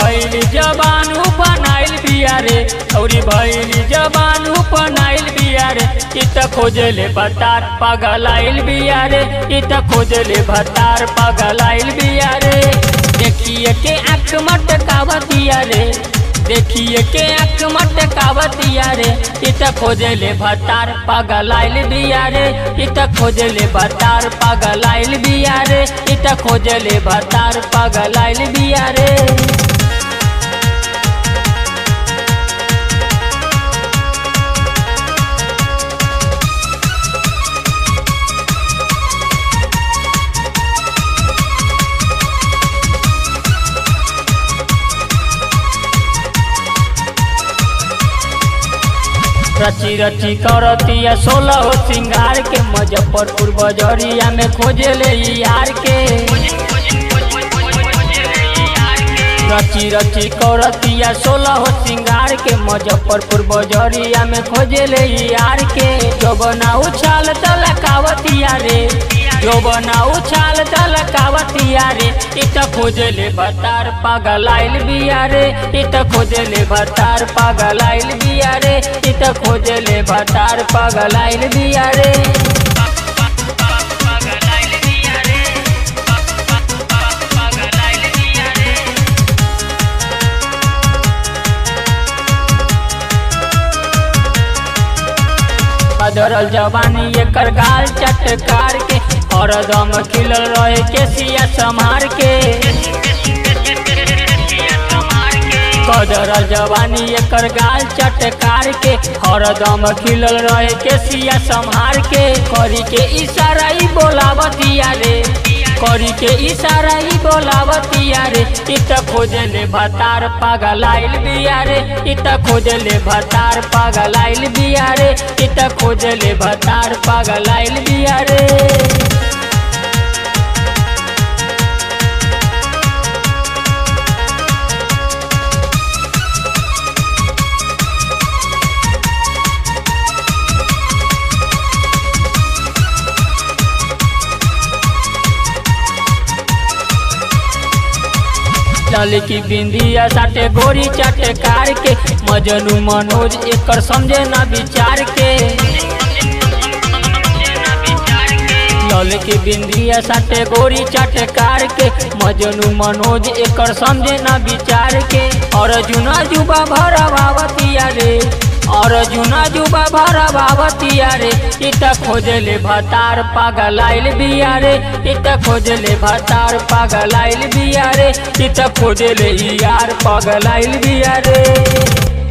भैल जबानू बनाइल बिया रे औरी भैल जबानू बनाइल बिया रे इ त खोजले भतार पगलाइल बिया रे इ त खोजले भतार पगलाइल बिया रे देखिए के आँख मटकावतिया रे देखिए के आँख मटकावतिया रे इ त खोजले भतार पगलाइल बिया रे इ त खोजले भतार पगलाइल बिया रे इ त खोजले भतार पगलाइल बिया रे रची रची करतिया सोलह हो सिंगार के मुजफ्फरपुर बजरिया में खोजे ले यार के रची रची करतिया सोलह हो सिंगार के मुजफ्फरपुर बजरिया में खोजे ले यार के जो बना उछाल तलकावतिया रे जो बना उछाल तलकावतिया रे इत खोजले भतार पागलाइल बिया रे इत खोजले भतार पागलाइल बिया रे इत खोजले भतार पागलाइल बिया रे बदरल जवानी एकर गाल चटकार के और दम खिलल रहे के सिया समार के कदरल जवानी एकर गाल चटकार के हरदम खिलल रहे के सिया संहार के करी के इशारा ही बोलावतिया रे करी के इशारा ही बोलावतिया रे इत खोजले भतार पागलाइल बिया रे इत खोजले भतार पागलाइल बिया रे इत खोजले भतार पागलाइल बिया रे लाल की बिंदिया साटे गोरी चाटे कार के मजनू मनोज एकर समझे ना विचार के लाल की बिंदिया साटे गोरी चाटे कार के मजनू मनोज एकर समझे ना विचार के और जुना जुबा भरा बावतिया रे और जुना जुबा भरा बावतिया रे इत खोजले भतार पागलाइल बिया रे इत खोजले भतार पागलाइल बिया रे इत खोजले यार पागलाइल बिया रे